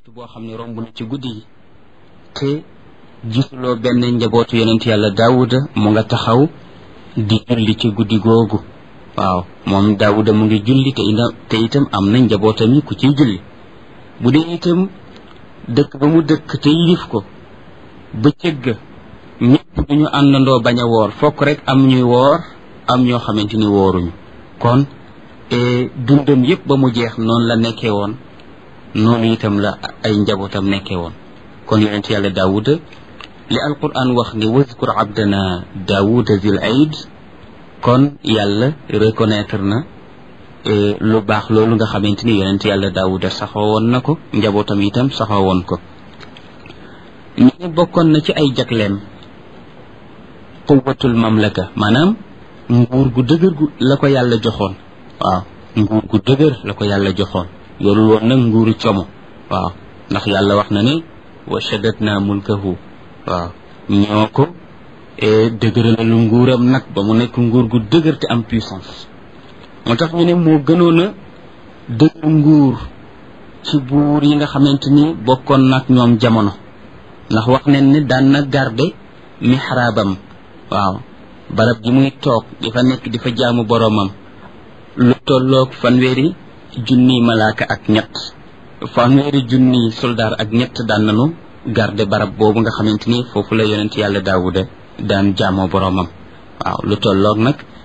waxtu boo xam ne romb na ci guddi yi te gisuloo benn njabootu yonent yàlla daawuda mu nga taxaw di julli ci guddi googu waaw moom daawuda mu ngi julli te ina te itam am na njabootam yi ku ciy julli bu dee itam dëkk ba mu dëkk te yilif ko bëccëg ga ñëpp duñu àndandoo bañ a woor fokk rek am ñuy woor am ñoo xamante ni wooruñu kon dundam yëpp ba mu jeex noonu la nekkee woon noonu itam la ay njabootam nekkee woon kon yonent yàlla daawuda li alquran wax ni wazkur abdana daawuda zil aid kon yàlla reconnaître na lu baax loolu nga xamante ni yonent yàlla daawuda saxoo woon na ko njabootam itam saxoo woon ko ñu ne bokkoon na ci ay jagleem quwatul mamlaka maanaam nguur gu dëgër gu la ko yàlla joxoon waaw nguur gu dëgër la ko yàlla joxoon yorul woon nag nguuru como waaw ndax yàlla wax na ne wa shaddatna mulkahu waaw ñoo ko dëgëralalu nguuram nag ba mu nekk nguur gu dëgër te am puissance moo tax ñu ne moo gënoon a dëgër nguur ci buur yi nga xamante ni bokkoon nag ñoom jamono ndax wax nañ ne daan na garde mihraabam waaw barab ji muy toog di fa nekk di fa jaamu boroomam lu tolloog fanweeri junniy malaaka ak ñett fanweeri junniy soldaar ak ñett daan nañu garde barab boobu nga xamante ni foofu la yonent yàlla daawuda daan jaamoo boroomam waaw lu tolloog nag